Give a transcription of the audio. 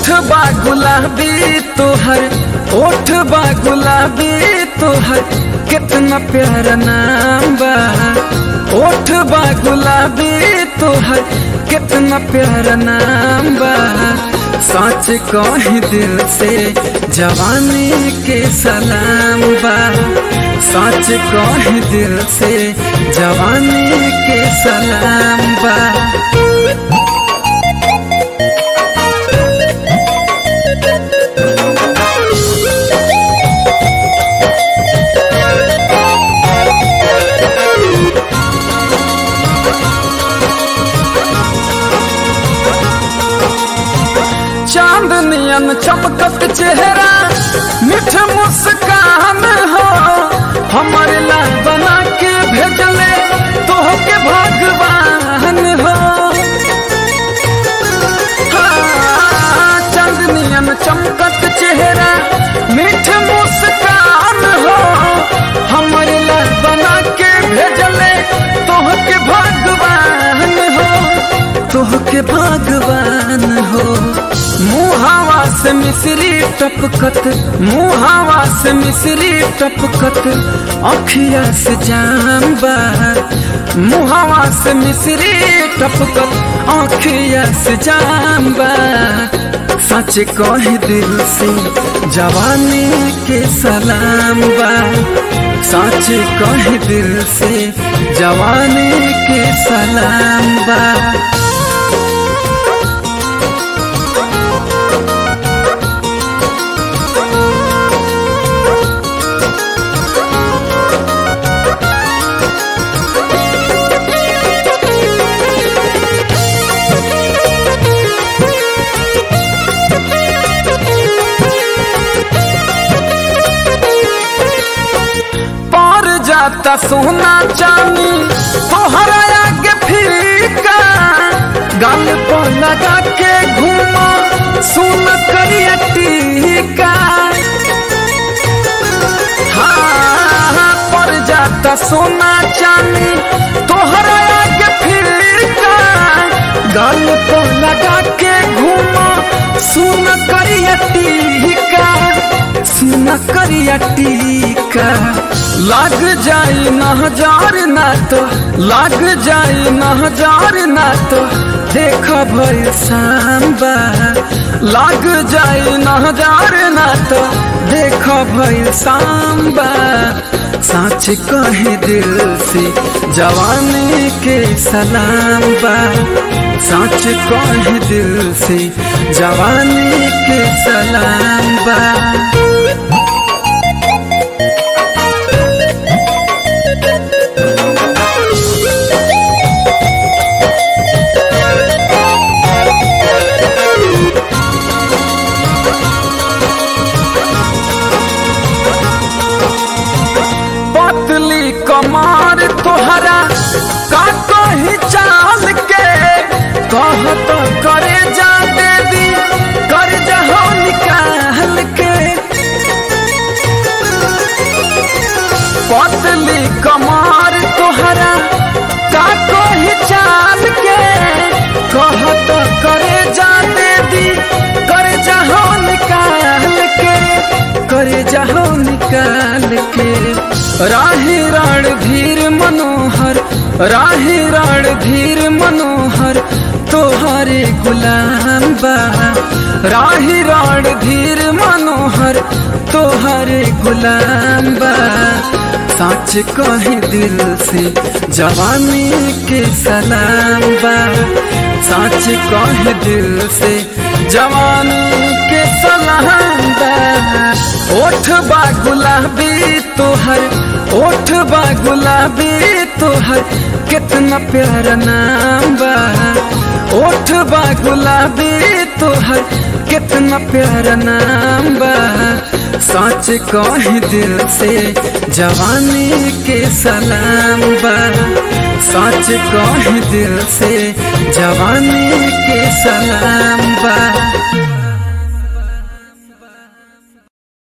बा गुलाबी तोहर ओठ बा गुलाबी तोहर कितना प्यारा नाम बा ओठ बा गुलाबी तोहर कितना प्यारा नाम बा सच कही दिल से जवानी के सलाम बा सच कही दिल से जवानी के सलाम बा चांदनियन चमकत चेहरा मिठ मुस्कान हो हमारे ला बना के भेजले तोह के भगवान हो हाँ, चांदनियन चमकत चेहरा मिठ मुस्कान हो हमारे ला बना के भेजले तोह के भगवान हो तोह के भगवान हो मुहावा से मिश्री टपकत मुहावा से मिश्री टपकत अखिया से जाम्बा मुहावा से मिश्री टपकत अखिया से जाम्बा सच कह दिल से जवानी के सलाम बा सच कह दिल से जवानी के सलाम बा पर जाता सोना चांदी तोहरा आगे फीका गाल पर लगा के घूमो सुन करिया टीका हाँ पर जाता सोना चांदी तोहरा आगे फीका गाल पर लगा के घूमो सुन करिया टीका सुन करिया टीका लग जाई न हजार ना तो लग जाई न हजार ना तो देख भई सांबा लग जाई न हजार ना तो देख भई सांबा सच कहे दिल से जवानी के सलाम बा सच कहे दिल से जवानी के सलाम बा पतली कमार तोहरा का कही चाल के कह तो करे जा देवी कर जहो निकाल के पतली कमार तोहरा का कही चाल के कह तो करे जा देवी कर जहो निकाल के करे जहो निकाल के राही रण धीर मनोहर राही रण धीर मनोहर तोहरे गुलाम बा राही रण धीर मनोहर तोहरे गुलाम बा सच कहे दिल से जवानी के सलाम बा सच कहे दिल से जवानी के सलाम बा ओठ बा गुलाबी तोहर ओठ बा गुलाबी तोहर कितना प्यारा नाम बा ओठ बा गुलाबी तोहर कितना प्यारा नाम बा सच कह दिल से जवानी के सलाम बा सच कह दिल से जवानी के सलाम बा